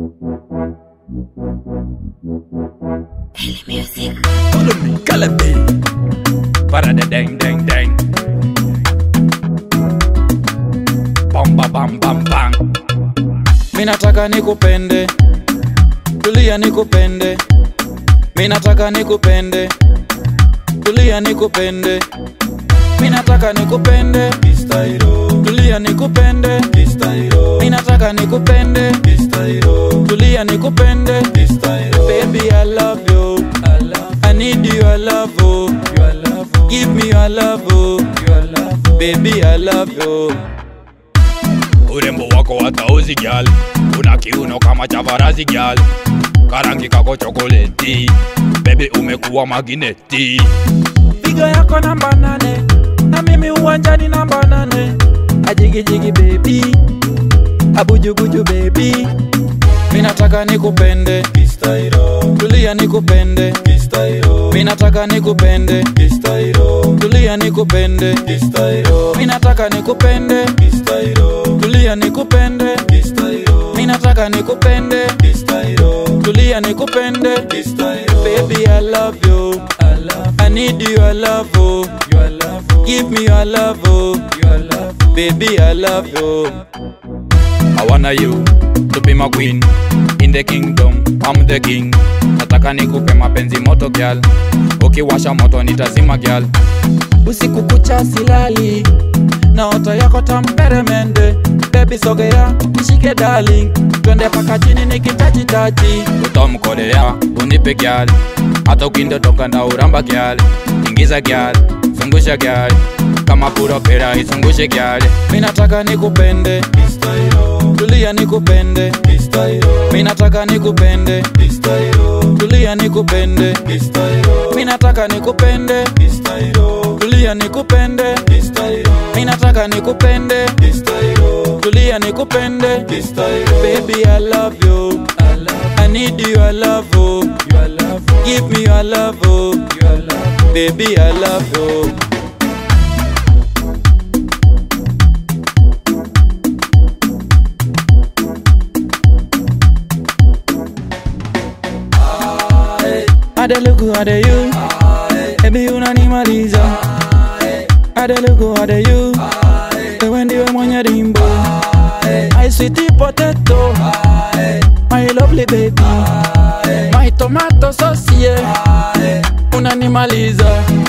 Follow me, Calabi. Para the dang dang dang. Bam bam bam bam bam. Minataka nikupende, tulia nikupende. Minataka nikupende, tulia nikupende. Minataka nikupende, tulia nikupende. Minataka nikupende, tulia nikupende. Baby, I love you. I need your love, oh. Give me your love, oh. Baby, I love you. Urembo wako hatauzi gyal, una kiuno kama cha farasi gyal, karangi kako chokoleti, baby umekuwa magineti. Pigo yako namba nane, na mimi uwanjani namba nane. Ajigijigi baby, abujubuju baby, minataka nikupende, tulia nikupende, minataka nikupende, tulia nikupende, minataka nikupende, tulia nikupende, minataka nikupende, tulia nikupende, baby I love you, I need your love, oh. give me your love, oh. baby I love you. I wanna you to be my queen in the kingdom. I'm the king. Nataka nikupe mapenzi moto gyal, ukiwasha moto nitazima gyal. Usiku kucha silali, naota yako tamperemende. Baby sogea, nishike darling, twende paka chini nikitaji Utamkolea unipe gyal, hata ukindotoka na uramba gyal. Ingiza gyal, zungusha gyal, kama pura izungushe gyal. Mimi nataka nikupende, tulia nikupende, mimi nataka nikupende, tulia nikupende, mimi nataka nikupende, tulia nikupende, mimi nataka nikupende, tulia nikupende, baby I love you, I need your love, oh. give me your love, oh. baby I love you. Adelugu ade you Baby unanimaliza Adelugu ade you Wewe ndiwe mwenye rimbo My sweet potato My lovely baby My tomato sauce yeah Unanimaliza